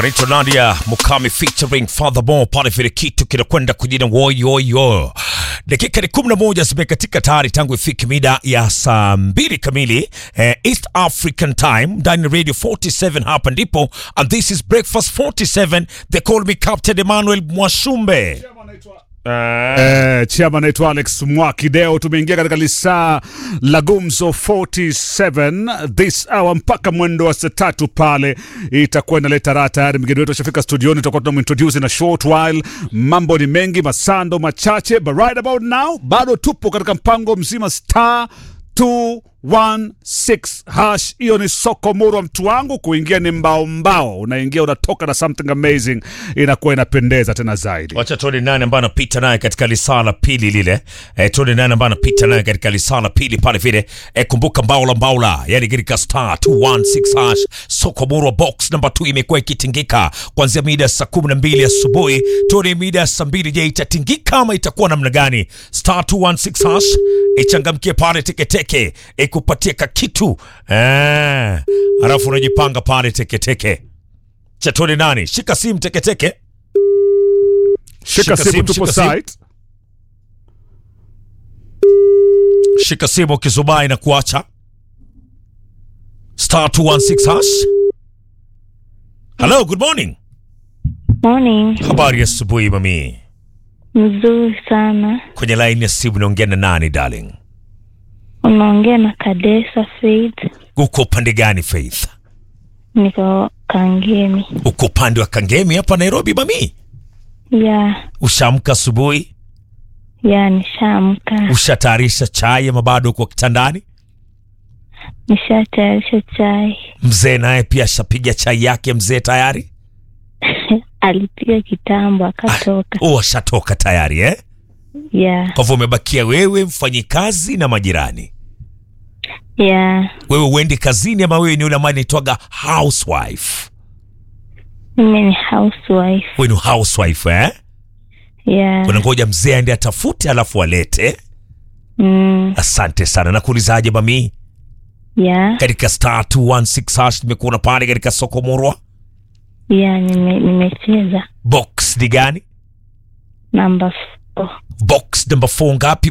wanaitwa Nadia Mukami featuring Furthermore pale vile kitu kinakwenda kujina woyoyo. Dakika ni kumi na moja zimekatika tayari tangu ifike mida ya saa mbili kamili eh, East African Time ndani ya Radio 47 hapa ndipo, and this is Breakfast 47 they call me Captain Emmanuel Mwashumbe. Eh, chama naitwa Alex Mwakideo. Tumeingia katika lisaa la Gumzo 47 this hour mpaka mwendo wa saa tatu pale itakuwa inaleta raha. Tayari mgeni wetu ashafika studioni, tutakuwa tunamintroduce in a short while. Mambo ni mengi, masando machache, but right about now bado tupo katika mpango mzima star 216 hash. Hiyo ni soko murwa, mtu wangu. Kuingia ni mbao mbao, unaingia unatoka na something amazing, inakuwa inapendeza tena zaidi. Wacha tuone nani ambaye anapita naye katika lisaa la pili lile. E, tuone nani ambaye anapita naye katika lisaa la pili pale vile. E, kumbuka mbaula mbaula, yani katika star 216 hash soko murwa box number 2 imekuwa ikitingika kuanzia mida ya saa 12 asubuhi. Tuone mida ya saa 2, je, itatingika ama itakuwa namna gani? Star 216 hash ichangamkie pale teketeke, ikupatie kakitu eh, alafu unajipanga pale teketeke. Cha tuone nani, shika simu teketeke. Shika simu, tupo shika simu. site. shika simu kizubai na kuacha star 216 hash. Hello, good morning. Morning. Habari ya asubuhi mami. Mzuri sana. Kwenye line ya simu naongea na nani darling? Unaongea na Kadesa Faith. Uko upande gani Faith? Niko Kangemi. Uko upande wa Kangemi hapa Nairobi mami? Ya, Ushaamka asubuhi? ya nishaamka. Ushatayarisha chai ama bado uko kitandani? Nishatayarisha chai. Mzee naye pia ashapiga chai yake mzee tayari? Alipiga kitambo akatoka. Oh, ashatoka tayari eh? Ya, Kwa hivyo umebakia wewe mfanyikazi na majirani. ya. Wewe uendi kazini ama wewe ni yule ambaye anaitwaga housewife? Mimi ni housewife. Wewe ni housewife eh? Ya. Unangoja mzee aende atafute alafu alete. Mm, Asante sana. Nakuulizaje mami, ya. katika star 216 hash nimekuona pale katika soko Murwa, Ya, nime, nimecheza box ni gani? namba 4. Box number 4 ngapi?